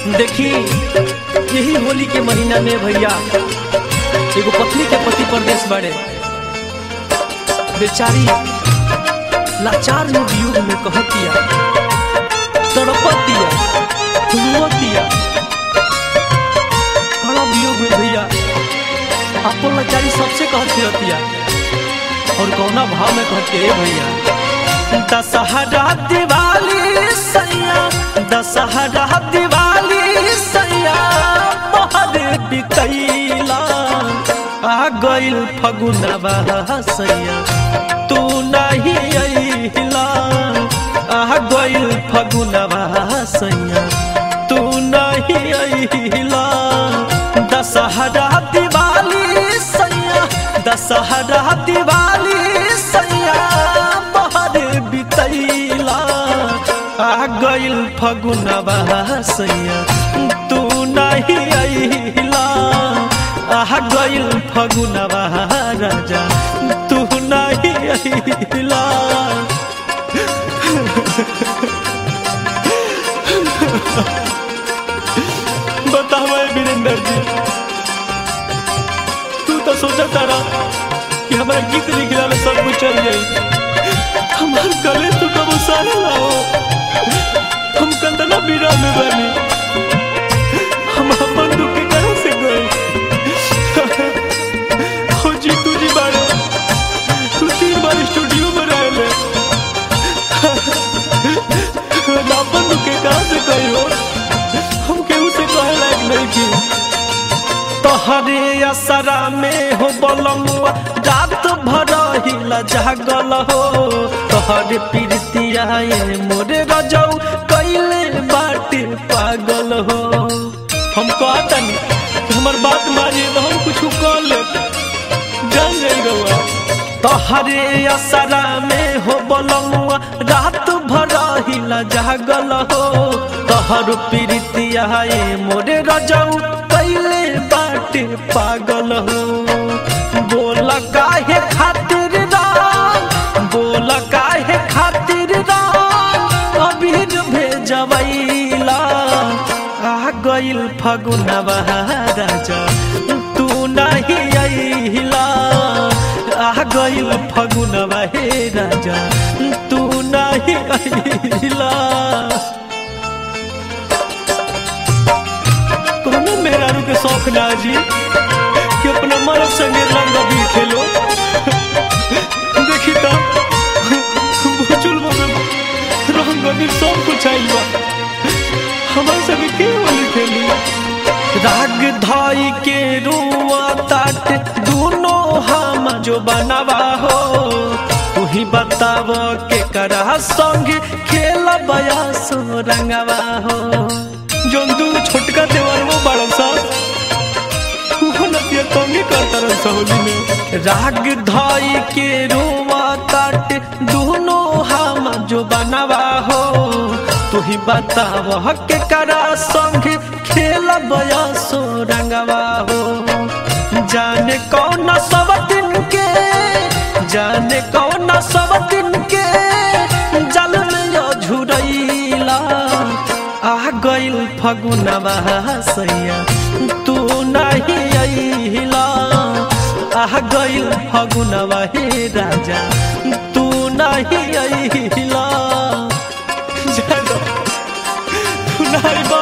देखी यही होली के महीना में भैया एगो पत्नी के पति परदेश बड़े बेचारी लाचार में वियोग में कहतिया तड़पतिया रोतिया बड़ा वियोग में भैया अपन लाचारी सबसे कहती रहतिया और कौना भाव में कहते हैं भैया दशहरा दिवाली सैया दशहरा दिवाली सैया मोहर बिकैला आ गइल फगुनवा सैया तू नहीं अइला आ गइल फगुनवा सैया तू नहीं अइला दशहरा दिवाली सैया दशहरा दिवाली सैया मोहर बितैला आ गइल फगुनवा सैया तू नहीं अइला आ गइल फगुनवा राजा तू नहीं अइला बतावा वीरेंद्र जी तू तो सोचा तारा कि हमारा गीत लिखला में सब कुछ चल जाई हमार गले तो कब सारा लाओ हम कंदना बीरा में बनी हम अपन दुख के कहां से गए हो जी तू जी बारे तू तीन बार स्टूडियो में रहले अपन दुख के कहां से गए हो हम केहू से कहे लायक नहीं की तोहरे असरा में हो बलमुआ रात भर हिला जागल हो तोहरे पीरतिया ये मोरे रजऊ कैले बाटे पागल हो हम कहतनी हमर बात मानिए तो हम कुछ कर ले जान जाई रहुआ तोहरे असरा में हो बलमुआ रात भर हिला जागल हो तोहर पीरतिया ये मोरे रजऊ कैले बाटे पागल हो बोल काहे खातिर राम बोल काहे खातिर राम अबीर भेजवैला आ गइल फगुनवा राजा तू नहीं अइला आ गइल फगुनवा हे राजा तू नहीं अइला कोनो मेहरारू के शौक ना जी कि अपना मर्द संगे रंग अबीर खेलो देखी तो बुचुल में रंग अबीर सब कुछ आइल बा हमारे संगे के होली खेली राग धाई के रुआ ताट दोनों हम जो बनवा हो तू ही बताव के करा संग खेल बयास रंगवा हो जोन दू छोटका देवर वो बड़ा सा वो नतिया तंगे करता रह सहोली में राग धाई के रुआ ताट दोनों हम जो बनवा हो तू ही बताव के करा संग खेल बयासो रंगवा हो जाने कौन सब दिन के जाने कौन सब दिन के जल में यो झुरैला आ गइल फगुनवा सैया तू नहीं अइला आ गइल फगुनवा हे राजा तू नहीं अइला जानो तू नहीं बा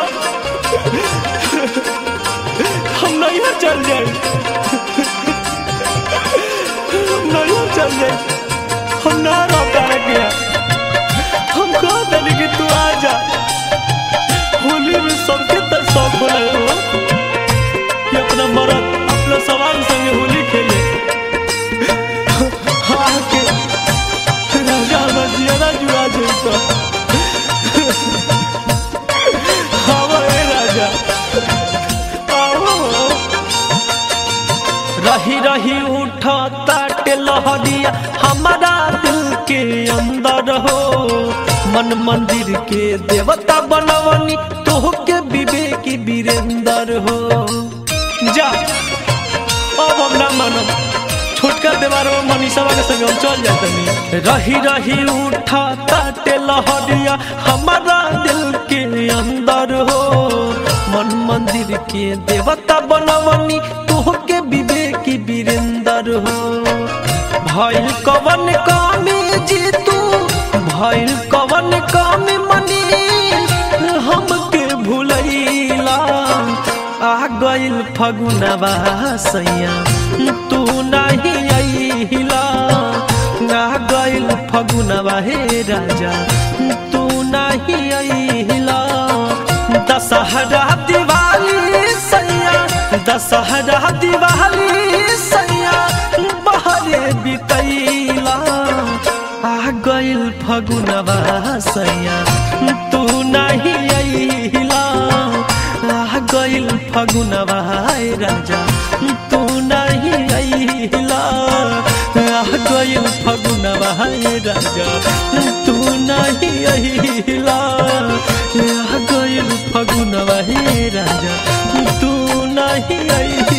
हम नहीं चल जाए हम नहीं चल जाए हम ना रहता है क्या हम कह देली कि तू आ जा होली में सबके तक शौक होला हो कि अपना मरद अपना सवाल संगे होली खेले आके राजा हमार जियादा जुआ जाई तो आवा ए राजा आओ रही रही उठा ताटे लहरिया हमारा दिल के अंदर हो मन मंदिर के देवता बनवनी तोह के विवेकी वीरेंद्र हो जा अब हम ना मानब छोटका देवार मनीषा के संग हम चल जातनी रही रही उठा ताटे लहरिया हमारा दिल के अंदर हो महावीर के देवता बनवनी तोहके विवेकी वीरेंद्र हो भइल कवन कामी जी तू भइल कवन कामी मनी हमके भूलैला आ गइल फगुनवा सैया तू नहीं अइला आ गइल फगुनवा हे राजा तू नहीं अइला दशहरा दिवाली सैया दशहरा दिवाली सैया बहरे बितैला आ गइल फगुनवा सैया तू नहीं अइला आ गइल फगुनवा हे राजा तू नहीं अइला आ गइल फगुनवा हे राजा तू नहीं अइला आ गइल फगुनवा हे राजा तू नहीं अइला